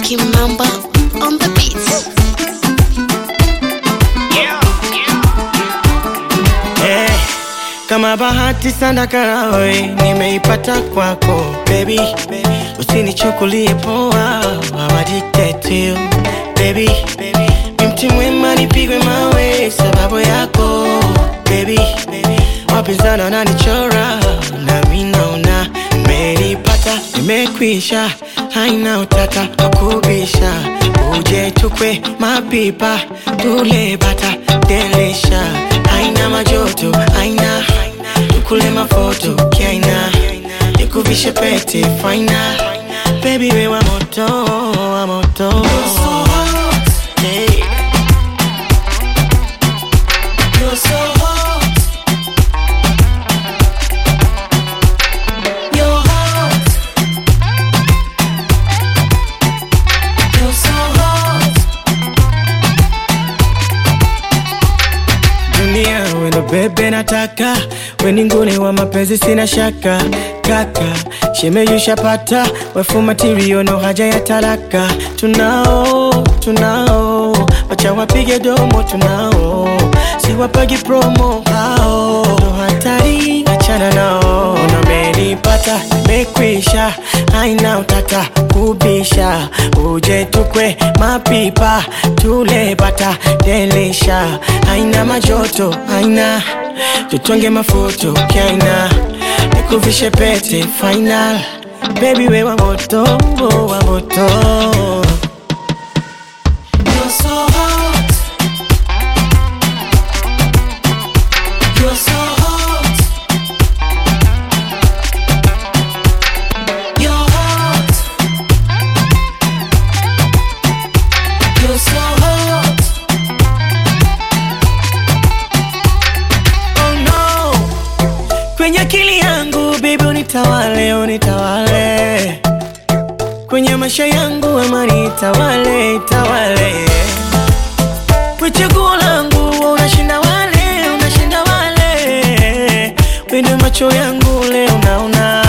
Kimamba on the beats. Eh, kama bahati sana karawe nimeipata kwako baby, usinichukulie poa, I'm addicted to you baby. Ni mti mwema nipigwe mawe sababu yako baby, wapinzani wananichora nami naona nimeipata, nimekwisha, haina utata wakubisha, uje tukwe mapipa tule bata delisha, haina majoto, haina tukule mafoto kiaina, nikuvishe pete faina, baby we wa moto, wa moto Hey. You're so hot. You're hot. You're so hot. Dunia wendo bebe nataka weni nguli wa mapenzi sina shaka kaka shemeyushapata wefu matirio no haja ya talaka tunao tunao wacha wapige domo tunao siwapagi promo hao ndo hatari achana nao namenipata mekwisha haina utata kubisha uje tukwe mapipa tule bata delisha haina majoto haina tutonge mafoto kaina nikuvishe pete final baby we wa moto wa moto You're so hot. You're so hot. You're hot. You're so hot. Oh no. Kwenye akili yangu baby unitawale, unitawale kwenye maisha yangu amani itawale, itawale kwa chaguo langu wewe unashinda wale, unashinda wale wende macho yangu leo naona